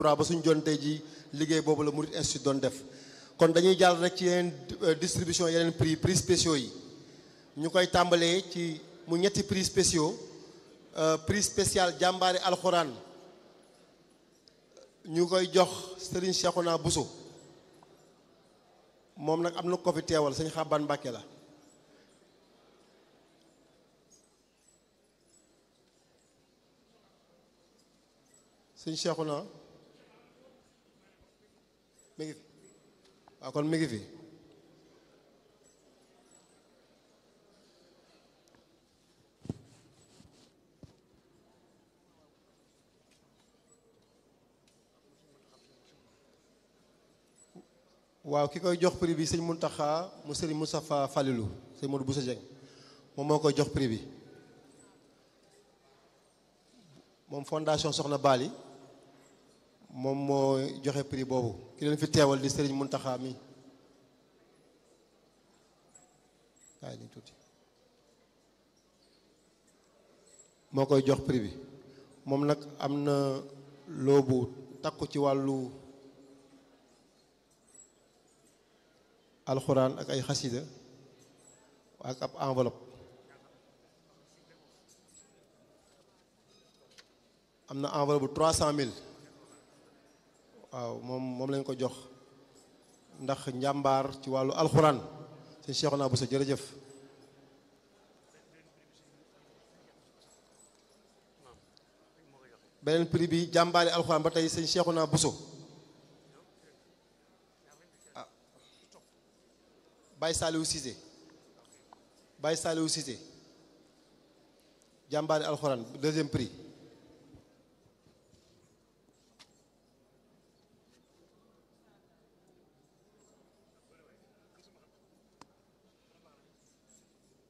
ba suñ jon tey ji liggéey boobu la Mouride Institute doon def kon dañuy jàll rek ci yeneen distribution yeneen prix prix spéciaux yi ñu koy tàmbalee ci mu ñetti prix spéciaux prix spécial jàmbaari alxuraan ñu koy jox Serigne Cheikhouna Bousso moom nag am na ko fi teewal sëñ Xaban Mbàkke la sëñ Cheikhouna mi ngi fi waaw kon mi ngi fi waaw ki koy jox prix bi sëñ Muntaxa mu sëriñ Moustapha Falilou sëñ Modou Bousso Dieng moom moo koy jox prix bi moom fondation Soxna Bali moom moo joxe prix boobu ki leen fi teewal di sëriñ Muntaxa mi kaay ni tuuti moo koy jox prix bi moom nag am na loobu takku ci wàllu alxuraan ak ay xasida ak ab enveloppe am na enveloppe bu trois cent mille waaw moom moom lañ ko jox ndax njàmbaar ci wàllu alxuraan sëñ Cheikhouna Bousso jërëjëf beneen prix bi jàmbaari alxuraan ba tey sëñ Cheikhouna Bousso ah Baye Saliou Cissé Baye Saliou Cissé jàmbaari alxuraan deuxième prix